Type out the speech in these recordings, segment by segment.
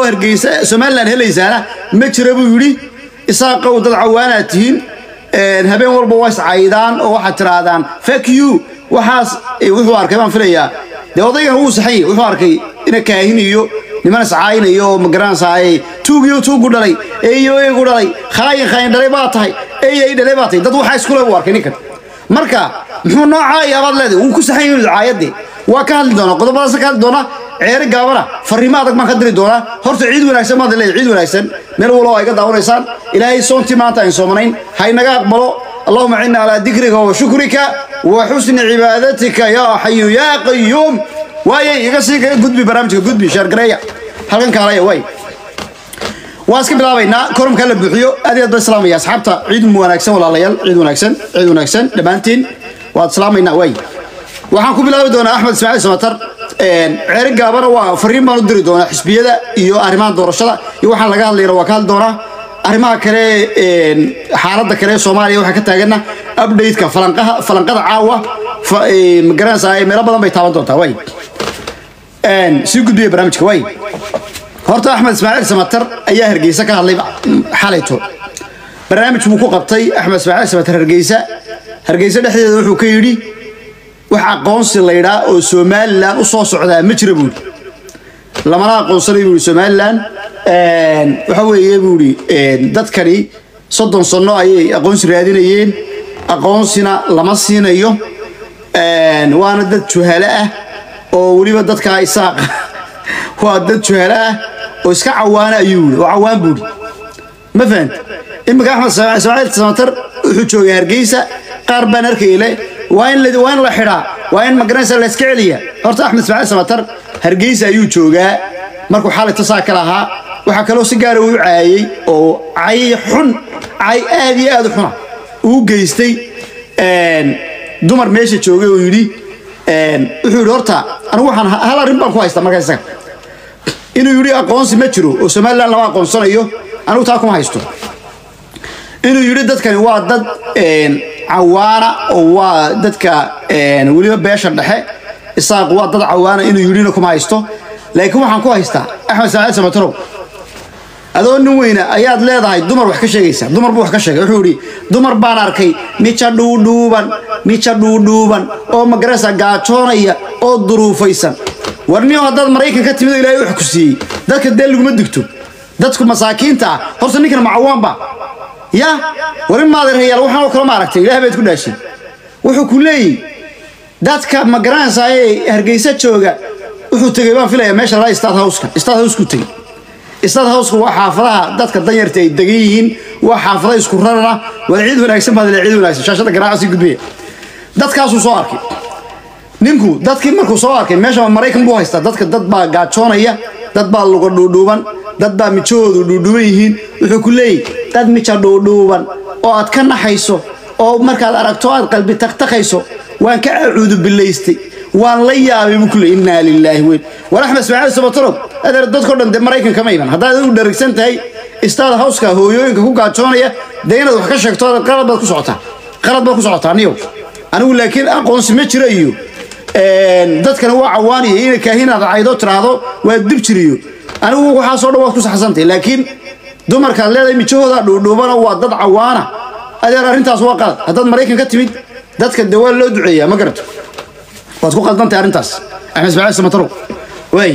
hargeysa somalilan helaysaana ma jira buu yidhi isaaqow dad cawaanaad tihiin habeen walba waa iscaydaan oo waxaad tirahdaan fak you waxaas wuxuu arkay baan filayaa dee odaygan wuu saxan yahay wuxuu arkay ina kaahin iyo niman iscaaynayo oo magaranaysaay tuugiyo tuugu dhalay eeyo eegu dhalay khaayin khaayin dhalay baa tahay eey ey dhalay baa tahay dad waxaa iskule buu arkay ninkan marka muxuu noocaa yaabaad leedahay wuu ku saxan yahay caayadii waa ka hadli doonaa qodobadaas ka hadli doonaa ceeri gaabana fariimo adag baan ka diri doonaa horta ciid wanaagsan baan leeyahay ciid wanaagsan meel walba ay ka daawanaysaan ilaahay soontii maanta aan soomanayn ha inaga aqbalo اللهم عنا على ذكرك وشكرك وحسن عبادتك يا حي يا قيوم واي يقصي قدبي برامجك قدبي شهر قرية halkan kaalaya way waa iska bilaabaynaa koromka la buuxiyo aad iyo aad baan salaamaya asxaabta ciid wanaagsan walaalayaal ciid wanaagsan ciid wanaagsan dhammaantiin waad salaamaynaa way waxaan ku bilaabi doonaa axmed ismaaciil samatar ceeri gaabana waa fariin baan u diri doonaa xisbiyada iyo arrimaha doorashada iyo waxaan laga hadlayna waa ka hadli doonaa arrimaha kale xaaladda kale soomaaliya waxaa ka taagana updateka falanqaha falanqada caawa magaranaysaa meelo badan bay taaban doontaa way sii gudbiya barnaamijka way horta axmed ismaaciil samatar ayaa hargeysa ka hadlay xalayto barnaamij buu ku qabtay axmed ismaaciil samatar hargeysa hargeysa dhexdeeda wuxuu ka yidhi wax aqoonsi laydhaa oo somalilan u soo socdaa ma jira buuri lamana aqoonsanay buuri somalilan waxa weeye buuri dadkani soddon sanno ayay aqoonsi raadinayeen aqoonsina lama siinayo waana dad juhalo ah oo weliba dadkaa isaaq waa dad juhalo ah oo iska cawaana ayuu yii oo cawaan buuri ma fahant iminka axmed ismaaciil samatar wuxuu joogay hargeysa qaar baan arkayle waa in waa in la xidhaa waa in magaranaysa la iska celiya horta axmed ismaaciil samatar hargeysa ayuu joogaa markuu xalayto saa ka lahaa waxaa kaloo si gaara uu caayey oo cay xun cay aad iyo aad u xuna uu geystay dumar meesha joogay oo yidhi wuxuu yidhi horta anigu waxaan hal arrin baan ku haystaa markaa isaga inuu yidhi aqoonsi ma jiro oo somalilan lama aqoonsanayo anigu taa kuma haysto inuu yidhi dadkani waa dad cawaana oo waa dadka weliba beesha dhexe isaaq waa dad cawaana inuu yidhina kuma haysto laakiin waxaan ku haystaa axmed ismaaciil samatarow adoo nin weyna ayaad leedahay dumar wax ka sheegaysa dumar buu wax ka sheegay wuxuu yidhi dumar baan arkay mija dhuudhuuban mija dhuudhuuban oo magaraysa gaajoonaya oo duruufaysan warniyo haddaad maraykan ka timid ilaahay wax ku siiyey dadka dee laguma digto dadku masaakiinta ah horta ninkan macawaanba ya warin maadeerhayaal waxaan oo kale ma aragtay ilaah baad ku dhaashay wuxuu ku leeyihi dadka ma garanaysaa ee hargeysa jooga wuxuu tegey baan filaya meesha laa stad howska stad howsku tegey stad howsku waa xaafadaha dadka danyarta ay degan yihiin waa xaafada isku rarana waa ciid wanaagsan baad ciid wanaagsan shaashada garaaca sii gudbiya dadkaasuu soo arkay ninku dadkii markuu soo arkay meesha maraykan buu haystaa dadka dad baa gaajoonaya dad baa luga dhuudhuuban dad baa mijahoodu dhuudhuuban yihiin wuxuu ku leeyahy dad mija dhuudhuuban oo aad ka naxayso oo markaad aragto aad qalbi taqtaqayso waan ka acuudu bilaystay waan la yaabay buu kule innaa lilaahi weyn war axmed ismaaciil sabatarow adeer dadkao dhan dee maraykanka ma iman haddaad u dharagsan tahay istaad hawska hooyooyinka ku gaajoonaya dee inaad wax ka sheegto qalad baad ku socotaa qalad baad ku socotaa aniyow anigu laakiin aqoonsi ma jira iyo dadkana waa cawaaniya ina kaahinaad caydo tiraahdo waa dib jiriyo anigu waxaasoo dhan waad ku saxsantay laakiin dumarkaad leedahay mijahooda dhuudhuubana waa dad cawaana adeer arrintaas waa qalad haddaad maraykan ka timid dadka dee waa loo duceeyaa ma garato waad ku qaldantay arrintaas axmed ismaaciil samataro waay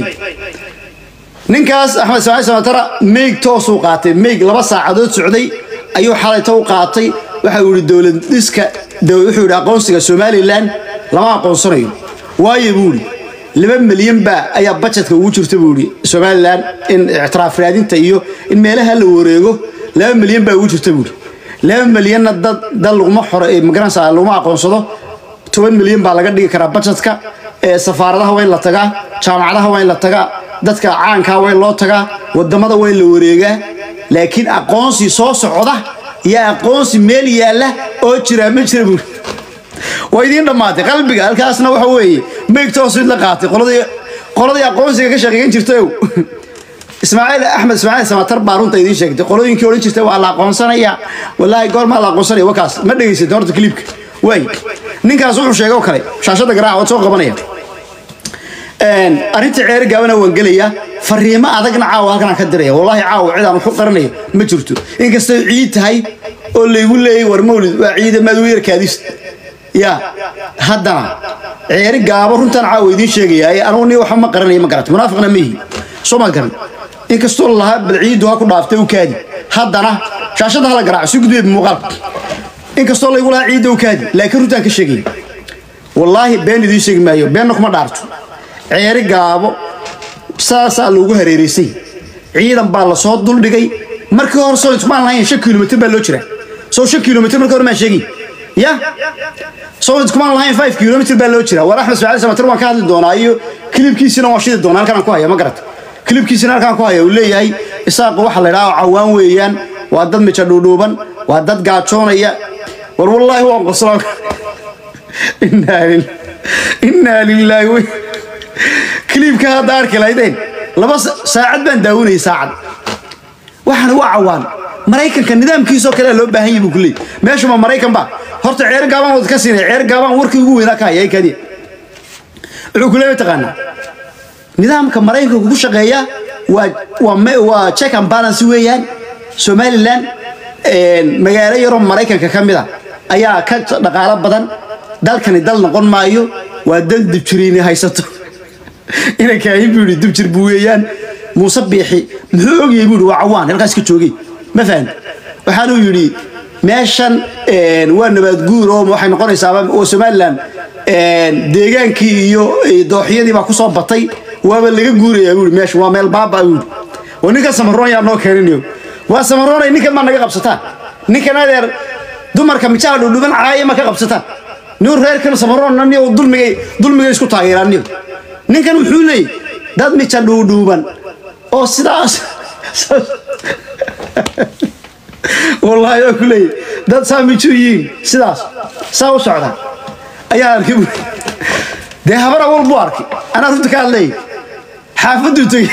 ninkaas axmed ismaaciil samatara meeg toosuu qaatay meeg laba saacadood socday ayuu xalayto u qaatay waxa uu yihi dowlad dhiska wuxuu yidhi aqoonsiga somalilan lama aqoonsanayo waayo buu yidhi laba milyan baa ayaa bajetka ugu jirta buu yidhi somalilan in ictiraaf raadinta iyo in meelaha la wareego laba milyan baa ugu jirta buu yidhi laba milyanna dad dad laguma xore magaranaysa laguma aqoonsado toban milyan baa laga dhigi karaa bajetka safaaradaha waa in la tagaa jaamacadaha waa in la tagaa dadka caankaa waa in loo tagaa wadamada waa in la wareegaa laakiin aqoonsi soo socda iyo aqoonsi meel yaalla oo jira ma jira buuri waa idiin dhammaatay qalbiga halkaasna waxa weeye meegtoos mid la qaatay qoladii qoladii aqoonsiga ka shaqeeyan jirtay ismaaciil axmed ismaaciil samatar baa runta idiin sheegtay qolooyinkii odhan jirtay waa la aqoonsanaya wallaahi goormaa la aqoonsanaya wakaas ma dhegaysatay horta kliibka waay ninkaas wuxuu sheegay oo kale shaashada garaaca waad soo qabanaya arrintii ceeri gaabana waan gelayaa fariimo adagna caawa halkan aan ka diraya wallaahi caawa cid aan waxu qaranayo ma jirto inkastoo ciid tahay oo laygu leeyay war mawlid waa ciida maad weerkaadis ya haddana ceeri gaabo runtan caawa idiin sheegaya anugu ni waxba ma qaranayo ma garata munaafiqna ma yihi soo maad garan inkastoo lahaa bal ciiddu ha ku dhaaftay u kaadi haddana shaashadda hala garaaco si gudbeed muuqaalka inkastoo laygu lahaa ciidda u kaadi laakiin runtaan ka sheegaya wallaahi been idiin sheegi maayo beenna kuma dhaarto ceeri gaabo saasaa loogu hareeraysay ciidan baa lasoo duldhigay markii hore soo ismaan lahayn shan kilomitr baa loo jiraa soo shan kilomitr markii hore maan sheegi ya soo iskumaan lahayn five kilomitr baa loo jiraa war axmed ismaaciil samatir waan ka hadli doonaa iyo kilibkiisina waan shidi doonaa halkan aan ku haya ma garata kilibkiisina halkaan ku haya uu leeyahay isaaqu waxa la idhaha cawaan weeyaan waa dad mijo dhuudhuuban waa dad gaajoonaya war wallaahi waan qoslaa innaa lilaahi kiliibka hadda arki lahaydeen laba saacad baan daawinayay saacad waxaana waa cawaan maraykanka nidaamkiisoo kale loo baahan yahay buu ku leeyay meeshuma maraykan ba horta ceer gaabaan wad ka siinay ceer gaabaan warkii ugu weynaa ka hayay kadiya wuxuu ku leeyahay taqaanaa nidaamka maraykanka kugu shaqeeya waa waa waa check and balance weeyaan somaliland magaalo yaroo maraykanka ka mid a ayaa ka dhaqaalo badan dalkani dal noqon maayo waa dal dibjiriini haysato inankaahin buu yidhi dibjir buu weeyaan muuse biixi muxuu ogyahay buu yidhi waa cawaan halkaas ka joogay ma fahan waxaanuu yidhi meeshan waa nabaad guur oo waxay noqonaysaaba oo somaliland deegaankii iyo dooxyadii baa ku soo batay waaba laga guurayaa buu yidhi meesha waa meel baaba buu yidhi oo ninkan samaroon yaa noo keeninayo waa samaroonay ninkan maa naga qabsataan ninkan adeer dumarka mijaha dhudhuban caaya ma ka qabsataan nin reerkan samaroonna niyo dulmigay dulmigay isku taageeraan niyo ninkan wuxuu leeyay dad mija dhuudhuuban oo sidaas wallaahi waa ku leeyay dad saa mijo yihiin sidaas saa u socda ayaa arkay bu dee habar awal buu arkay anaa runta ka hadleeyay xaafaduu tegey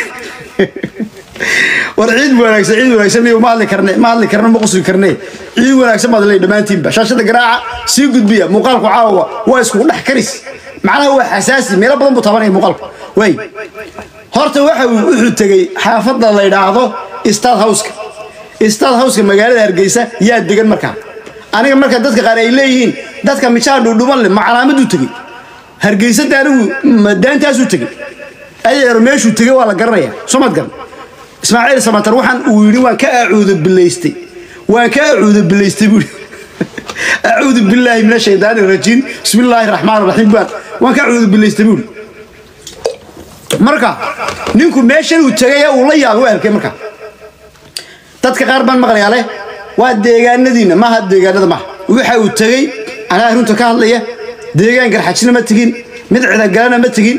war ciid wanaagsan ciid wanaagsan niyo ma hadli karne ma hadli karne ma qusli karne ciid wanaagsan baad leeyahay dhammaantiinba shaashada garaaca sii gudbiya muuqaalku caawa waa isku dhex karis macnaha waa xasaasi meelo badan buu tabanaya muuqaalku way horta waxa uu wuxuu tegey xaafadda la yidhaahdo stad howska stad howska magaalada hargeysa yaa degan markaa aniga marka dadka qaar ay leeyihiin dadka mijaha dhuudhuban leh ma calaamaduu tegey hargeysada anigu daantaasuu tegey adeero meeshuu tegey waa la garanaya soo maad garan ismaaciil samatar waxaan uu yidhi waan ka acuudo bilaystay waan ka acuudo bilaystay buuri acuudu billaahi min ashaydaani rajiim bismi illaahi raxmaan raxiim baan waan ka acuudo bilaystay buuri marka ninku meeshan uu tegay uu la yaabay waa arkay marka dadka qaar baan maqlayaa leh waa deegaanadiina maaha deegaanada maaha waxa uu tegey anaa runta ka hadlaya deegaan garxajina ma tegin mid cidagalana ma tegin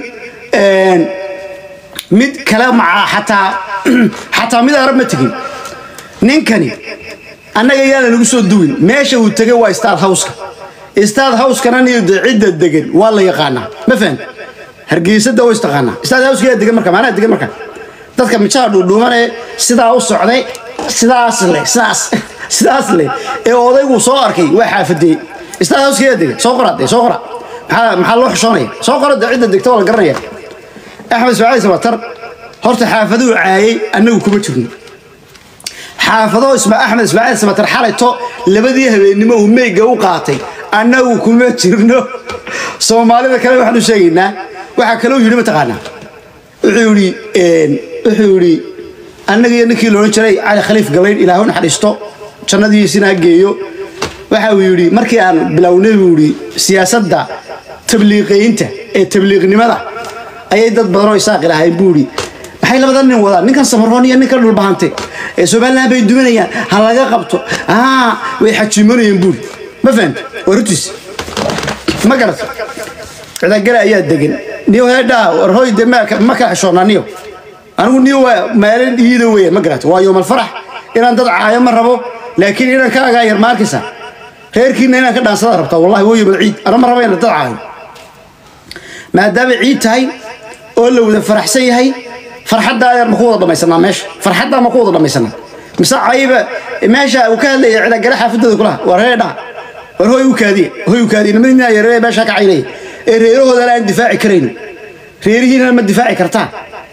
mid kale maca xataa xataa mid arab ma tegin ninkani annaga yaana nagu soo duwin meesha uu tegay waa staad howska staad howskana niyo de cidda degan waa la yaqaanaa ma fahan hargeysada waa istaqaanaa staad howska yaa degan marka maanaha degan marka dadka mijaha dhuudhuubanee sidaa u socday sidaas leh sidaas sidaas leh ee odaygu soo arkay waa xaafadee staad howska yaa degan soo qora dee soo qora maxaa maxaa loo xishoonaya soo qora de cidda degta waa la garanaya axmed ismaaciil samatar horta xaafaduu caayay annagu kuma jirno xaafado axmed ismaaciil samatar xalayto labadii habeennimo uu meyga u qaatay annagu kuma jirno soomaalida kale waxaan u sheegaynaa waxaa kaloo yidhi mataqaanaa wuxuu yidhi wuxuu yidhi annaga iyo ninkii loodhan jiray cali khaliif galayn ilaahu naxariisto jannadiisina ha geeyo waxa uu yidhi markii aan bilownay buu yidhi siyaasadda tabliiqaynta ee tabliiqnimada ayay dad badan oo isaaqi lahayn buu yidhi maxay labada nin wadaan ninkan samaroon iyo ninkan dhulbahante ee somaliland bay duminayaan ha laga qabto aa way xajiimanayeen buuri ma fahamta waa runtiis ma garata cidagale ayaa degan niyo heedhaa war hoy de ma kala xishoonnaa niyo anigu niyo waa maalin iida weeyaan ma garata waa yoomal farax inaan dad caayo ma rabo laakiin inaan ka agaa yar ma arkaysaa reerkiina inaan ka dhaansada rabtaa wallahi waa yoomal ciid ana ma rabo inaan dad caayo maadaama ciid tahay oo la wada faraxsan yahay farxadda ayaan ma ku wada dhamaysanaa meesha farxaddaa ma ku wada dhamaysanaa mise cayiba meesha uu ka hadlaya cidagale xaafadooda kulaha waa reedha war hoy u kaadiye hoy u kaadiye nimadina yaree meesha ka caynaya ee reerahoodana aan difaaci karayno reerihiina ma difaaci kartaan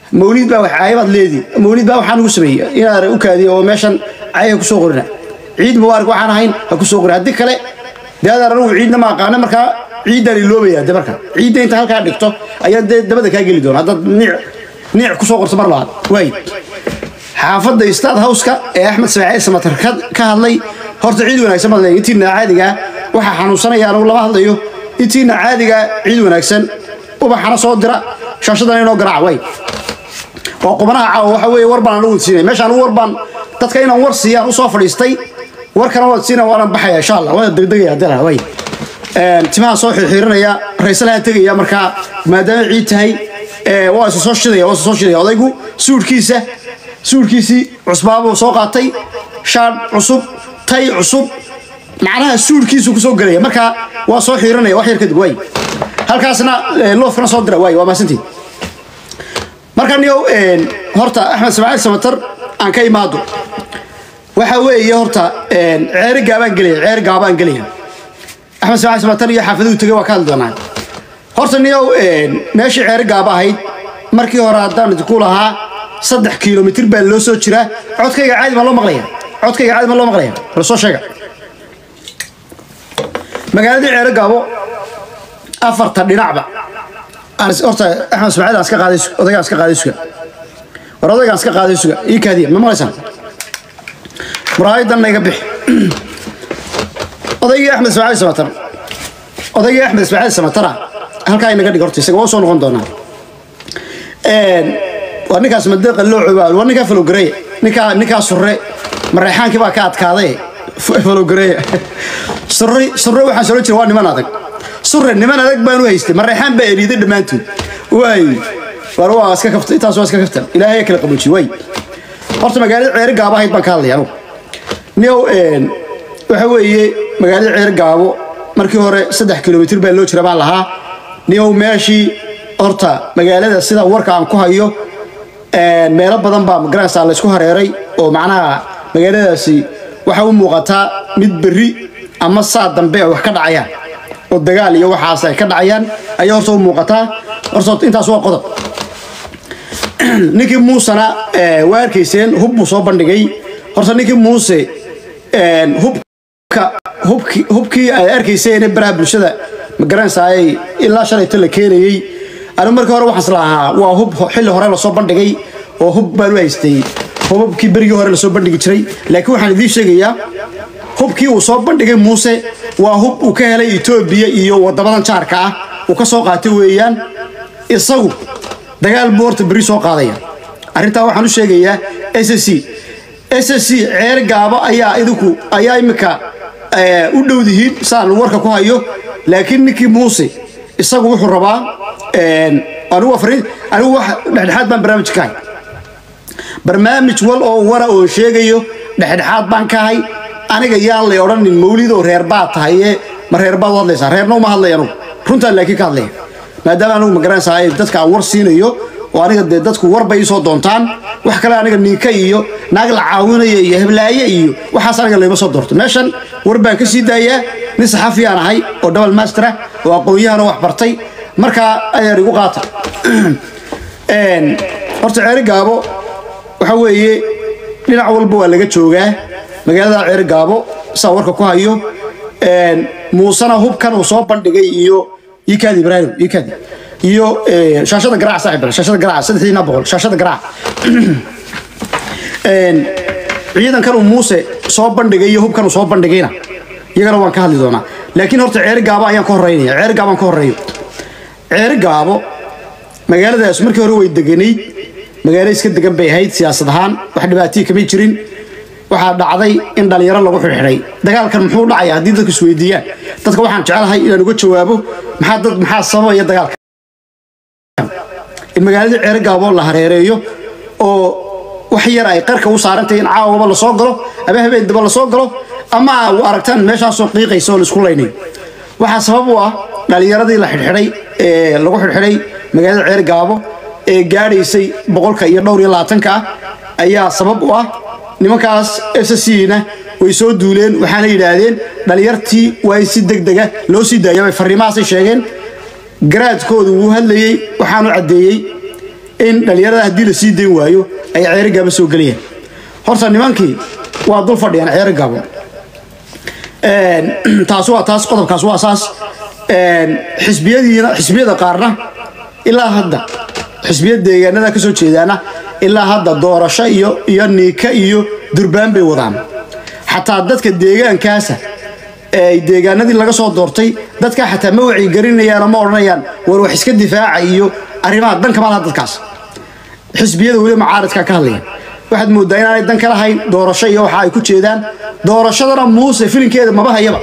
mawlid baa wax caayabaad leedii mawlid baa waxaan ugu sameeyey inaad u kaadiyo oo meeshan caaya kusoo qorina ciid mubaarak waxaan ahayn ha kusoo qorin haddii kale dee adaan anigu ciidna ma aqaana markaa ciiddaan iloobaya de marka ciidda inta halkaa dhigto ayaa dee dabada kaa geli doona haddaad niic niic kusoo qorto mar labaad waay xaafadda stad howska ee axmed sabaacee samatar ka hadlay horta ciid wanaagsan baad leeyihin intiina caadigaa waxaa xanuunsanaya anigu lama hadlayo intiina caadigaa ciid wanaagsan ubaxana soo dira shaashadana inoo garaaca way waa qubanaha caawa waxa weeye war baan anigu siinay meesha anigu war baan dadka inaan war siiyaan usoo fadhiistay warkana waad siina waanaan baxaya insha allah waana degdegaya dila way timaha soo xirxiirinaya raysalaha tegaya markaa maadaama ciid tahay waa isa soo shidaya waa isa soo shidaya odaygu suudhkiisa suudhkiisii cusbaabuu soo qaatay shaadh cusub tay cusub macnaha suudhkiisu kusoo gelaya markaa waa soo xiirinaya wax yar kadib waay halkaasna loofkana soo dira waay waa maasantii marka niyow horta axmed samaaciil samatar aan ka imaado waxa weeye horta ceeri gaabaan gelaya ceeri gaabaan gelaya axmed samaaciil samatar iyo xaafaduhu tegay waa ka hadli doonaa horta niyow meeshii ceeri gaaba ahayd markii hore haddaan idinku lahaa saddex kilomitir baa loo soo jiraa codkayga caadi ma loo maqlaya codkayga caadi ma loo maqlaya la soo sheega magaaladii ceeri gaabo afarta dhinacba horta axmed ismaaciil aan iska qaaday odaygaan iska qaaday suga war odaygaan iska qaaday suga ii kaadiya ma maqlaysaan muraayadanna iga bixi odaygii axmed ismaaciil samatar odaygii axmed ismaaciil samatara halkaa inaga dhig horta isaga waa soo noqon doonaa waa ninkaas madeeqa loo cobaa waa ninkaa falowgareeye ninkaa ninkaa surre mareexaankii baa ka adkaaday falowgareeye surre surre waxaan soo jira waa niman adag surre niman adag baan u haystay mareexaan baa eriiday dhammaantood waay war waa iska kafta intaas waa iska kaftan ilaahay kala qaboojiye waay horta magaalada ceeri gaabo ahayd baan ka hadlaya anugu niyow waxa weeye magaalada ceeri gaabo markii hore saddex kilomitir baa loo jira baan lahaa niyow meeshii horta magaalada sida warka aan ku hayo meelo badan baa magaranaysaa laysku hareeray oo macnaha magaaladaasi waxa u muuqataa mid berri ama saa dambe ay wax ka dhacayaan oo dagaal iyo waxaas ay ka dhacayaan ayaa horta u muuqataa horta intaas waa qodob ninkii muusena waa arkayseen hub buu soo bandhigay horta ninkii muuse hubka hubki hubkii ay arkayseen baraha bulshada magaranaysaa ay ilaa shalayto la keenayey anigu markii hore waxaan islahaa waa hub xilli hore lasoo bandhigay oo hub baan u haystay hubabkii berigii hore lasoo bandhigi jiray laakiin waxaan idiin sheegayaa hubkii uu soo bandhigay muuse waa hub uu ka helay etoobiya iyo wadamadan jaarka ah uu ka soo qaatay weeyaan isagu dagaal buu horta berri soo qaadaya arrintaa waxaan u sheegayaa s c s c ceer gaabo ayaa idinku ayaa imika u dhowdihiin saan warka ku hayo laakiin ninkii muuse isagu wuxuu rabaa anigu afrin anigu wax dhexdhexaad baan barnaamij ka hay barnaamij wal oo wara oo sheegayo dhexdhexaad baan ka hay aniga yaan lay odhanin mawlid oo reer baad tahay ee ma reer baad u hadlaysaa reerna uma hadlaya anugu runtaan laakiin ka hadlaya maadaama anigu magaranaysaa dadka aan war siinayo oo aniga dee dadku war bay isoo doontaan wax kale aniga niinka iyo naag la caawinaya iyo heblaaye iyo waxaas aniga layma soo doorto meeshan war baan ka sii daayaa nin saxafiyaan ahay oo double master ah oo aqoon-yahana wax bartay markaa adeer igu qaata horta ceeri gaabo waxa weeye dhinac walba waa laga joogaa magaalada ceeri gaabo saa warka ku hayo muusena hubkan uu soo bandhigay iyo ikaadi ibraahim ikaadi iyo shaashada garaac saaxib shaashada garaac saddexdiina boqol shaashada garaac ciidankan uu muuse soo bandhigay iyo hubkan uu soo bandhigayna iyagana waan ka hadli doonaa laakiin horta ceeri gaabo ayaan ka horreynaya ceeri gaabo aan ka horreeyo ceeri gaabo magaaladaas markii hore way deganayd magaalo iska degan bay ahayd siyaasad ahaan wax dhibaatihii kamay jirin waxaa dhacday in dhallinyaro lagu xidhxidhay dagaalkan muxuu dhacaya haddii dadku isweydiiyaan dadka waxaan jecelahay inaan uga jawaabo maxaa dad maxaa sababaya dagaalka in magaaladii ceeri gaabo la hareereeyo oo wax yar ay qarka u saarantahay in caawaba lasoo galo ama habeen daba lasoo galo ama u aragtaan meeshaasoo qiiqaysa oo laisku laynayo waxaa sabab u ah dhallinyaradii la xidhxidhay ee lagu xidhxidhay magaalada ceeri gaabo ee gaadhaysay boqolka iyo dhowr iyo labaatanka ah ayaa sabab u ah nimankaas sscna way soo duuleen waxaana yidhaahdeen dhallinyartii waa in si degdega loo sii daaya bay farriimahaasay sheegeen garaadkoodu wuu hadlayey waxaanu caddeeyey in dhallinyarada haddii la sii dayn waayo ay ceeri gaabo soo gelayaan horta nimankii waa dul fadhiyaan ceeri gaabo taas waa taas qodobkaas waa saas xisbiyadiina xisbiyada qaarna ilaa hadda xisbiyada deegaanada ka soo jeedaana ilaa hadda doorasho iyo iyo niika iyo durbaan bay wadaan xataa dadka deegaankaasa ee deegaanadii laga soo doortay dadkaa xataa ma wacyigelinayaan oo ma odhanayaan war wax iska difaaca iyo arrimaha dan kama laha dadkaas xisbiyada weli macaaridka ka hadlaya waxaad moodaa inaanay dan ka lahayn doorasho iyo waxa ay ku jeedaan doorashadana muuse filinkeeda maba hayaba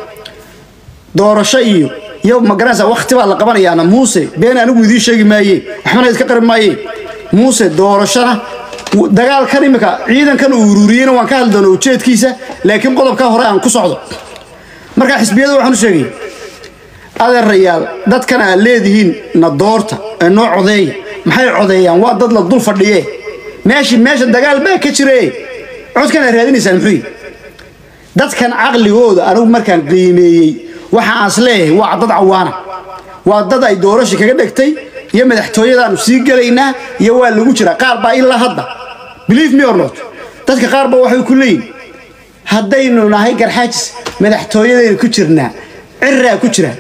doorasho iyo iyo magaranaysa wakti baa la qabanayaana muuse been anigu idiin sheegi maaye waxbana iska qarin maaye muuse doorashona dagaalkan imika ciidankan uu ururiyeyna waan ka hadli doona ujeedkiisa laakiin qodobka hore aan ku socdo marka xisbiyada waxaan u sheegay adeerayaal dadkan aad leedihiin na doorta ee noo codeeya maxay codeeyaan waa dad la dul fadhiye meeshi meesha dagaal baa ka jire codkan aad raadinaysaan muxuu yihi dadkan caqligooda anigu markaan qiimeeyey waxa aan is leeyahay waa dad cawaana waa dad ay doorasha kaga dhegtay iyo madaxtooyadaanu sii gelaynaa iyo waa lagu jiraa qaar baa ilaa hadda believe me or not dadka qaar baa waxay ku leeyihin haddaynu nahay garxaajis madaxtooyadaynu ku jirnaa ciraa ku jira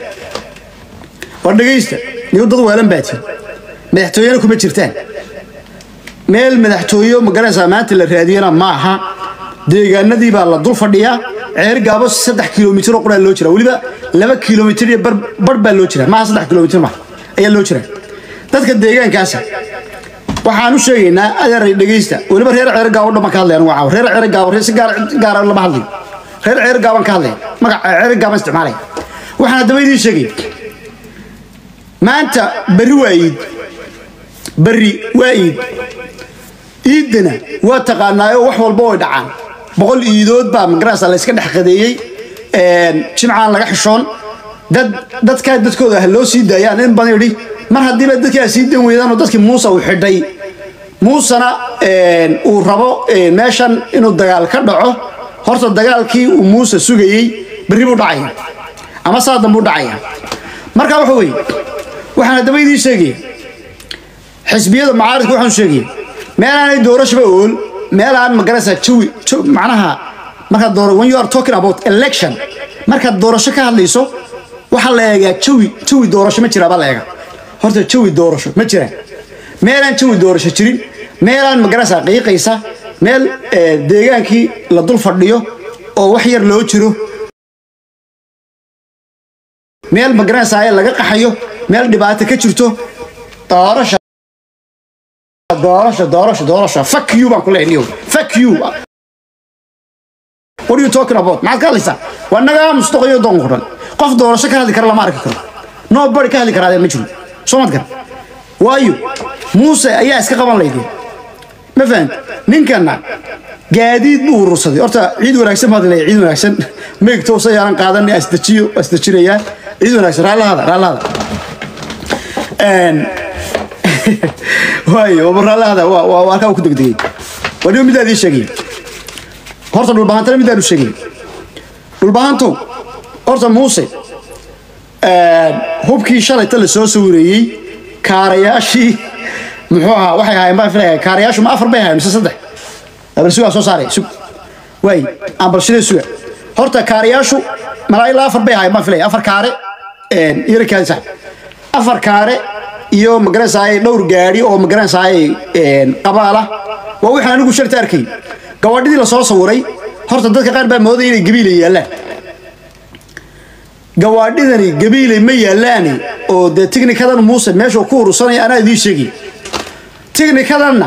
war dhegaysta nigu dad weelan baatiin madaxtooyena kuma jirtaan meel madaxtooyo magaranaysaa maanta la raadiyana ma aha deegaanadii baa la dul fadhiyaa ceer gaabo saddex kilomitir oo quraa loo jira weliba laba kilomitir iyo bar baa loo jira maaha saddex kilomitir ma ayaa loo jira dadka deegaankaasa waxaan u sheegaynaa adeeray dhegaysta weliba reer ceer gaabo dhan baan ka hadlayan waa reer ceer gaabo si gaara lama hadlayo reer ceer gaabaan ka hadlaya magaca ceer gaabaan isticmaalaya waxaan haddaba idiin sheegay maanta berri waa iid berri waa iid iiddana waa taqaanaayo wax walba way dhacaan boqol iidood baa magarasa la yska dhex qadeeyey jimcaan laga xishoon dad dadkaa dadkooda ha loo sii daayaan in badan idhi mar haddiiba dadkaa sii dan weydaanoo dadkii muuse uu xidhay muusena uu rabo meeshan inuu dagaal ka dhaco horta dagaalkii uu muuse sugayey berri buu dhacaya ama saa dambuu dhacaya marka waxa weeye waxaan haddaba idiin sheegaya xisbiyada macaaridka waxaan sheegaya meelaanay doorashaba ool meelaan magaraysaa jawi macnaha markaad dooro when you are talking about election markaad doorasho ka hadlayso waxaa la eegaa jawi jawi doorasho ma jiraa baa la eegaa horta jawi doorasho ma jiraan meelaan jawi doorasho jirin meelaan magaraysaa qiiqaysa meel deegaankii la dul fadhiyo oo wax yar loo jiro meel magaraysaa laga qaxayo meel dhibaato ka jirto doorasha doorasho doorasho doorasho fuck you baan ku leeyahay fuck you what are you talking about maxaad ka hadlaysaa waa nagaa mustaqayo doon ku dhan qof doorasho ka hadli kara lama arki karo nobody ka hadli karaa ma jiro soo mad gar waayo muuse ayaa iska qaban laydin ma fahant ninkana gaadiid buu urursaday horta ciid wanaagsan baad leeyahay ciid wanaagsan meegto sayaaran qaadan asdajiyo asdajinayaa ciid wanaagsan raallahada raallahada waayo baraalahada waa halkaa ku degdegay waa dhigo midaad ii sheegay horta dhulbahantana midaan u sheegay dhulbahantow horta muuse hubkii shalayta la soo sawireeyey kaarayaashii muxuu ahaa waxay ahaayeen baan filaya kaarayaashu ma afar bay ahaayeen mise saddex bal sugaa soo saaray sug waay aan balshidee suga horta kaarayaashu malaa ilaa afar bay ahaayeen baan filaya afar kaare yarakaadi sax afar kaare iyo magaranaysaay dhowr gaadhi oo magaranaysaay qabaala waa waxaan anigu sharta arkay gawaadhidii la soo sawiray horta dadka qaar baa moodaya inay gabiilay yaallaan gawaadhidani gabiilay ma yaallaani oo dee tignikadan muuse meeshuu ku urursanaya anaa idiin sheegay tignikadanna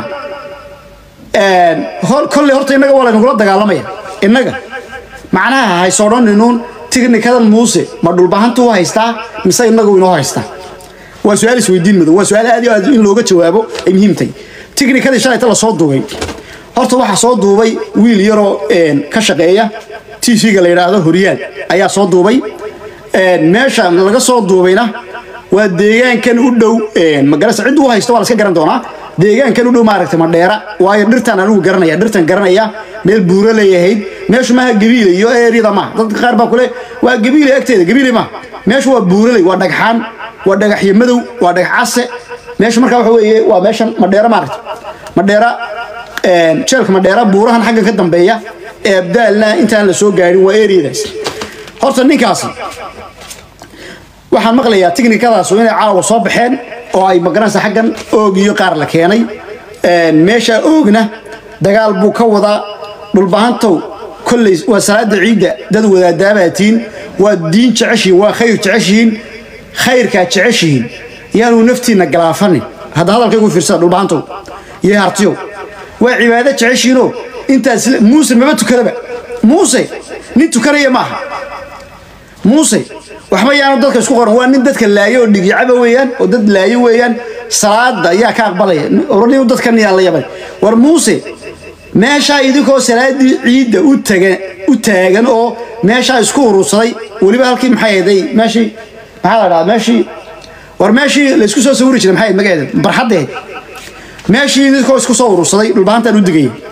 kolley horta innaga waa laynugula dagaalamaya innaga macnaha haysodhaninuun tignikadan muuse ma dhulbahantu u haystaa mise innagu inoo haystaa waa su-aal isweydiin madow waa su-aal aad iyo aad in looga jawaabo ay muhiim tahay tiknikadii shalayta la soo duubay horta waxaa soo duubay wiil yaroo ka shaqeeya t v-ga la yidhaahdo horyaal ayaa soo duubay meesha laga soo duubayna waa deegaankan u dhow magarasa cid u haysto waa la iska garan doonaa deegaankan u dhow maaragtay madheera waayo dhirtan anigu garanaya dhirtan garanaya meel buuro leeyahayd meeshu maaha gabiile iyo eeryada maaha dadka qaar baa kule waa gabiile agteeda gabiile maaha meeshu waa buuraley waa dhagxaan waa dhagaxyo madow waa dhagax case meesha markaa waxa weeye waa meeshan madheera maaragta madheera jeelka madheera buurahan xagga ka dambeeya ee abdaalna intaan la soo gaadhin waa eriyadaas horta ninkaasi waxaan maqlayaa tiknikadaas inay caawa soo baxeen oo ay magaranaysa xaggan oog iyo qaar la keenay meesha oogna dagaal buu ka wadaa dhulbahantow kolley waa salaada ciidda dad wadaadaabaatiin waa diin jeceshihiin waa khayr jeceshihiin khayrkaa jeceshihiin yaanuu naftiinna galaafanin hadda hadalkaygu fiirsada dhulbahantow iyo hartiyow waa cibaado jeceshihiinoo intaas muuse maba tukadaba muuse nin tukanaya maaha muuse waxba yaanu dadka isku qoran waa nin dadka laayo oo dhigicaba weeyaan oo dad laayo weeyaan salaada ayaa ka aqbalaya orani dadkan yaa la yabay war muuse meeshaa idinkoo salaadii ciidda u tagan u taagan oo meeshaa isku urursaday weliba halkii maxay ahaday meeshii maxaa la dhahaa meeshii war meeshii laysku soo sawiri jiray maxay ahayd magaceeda barxaddeed meeshii idinkoo isku soo urursaday dhulbahantaan u digaya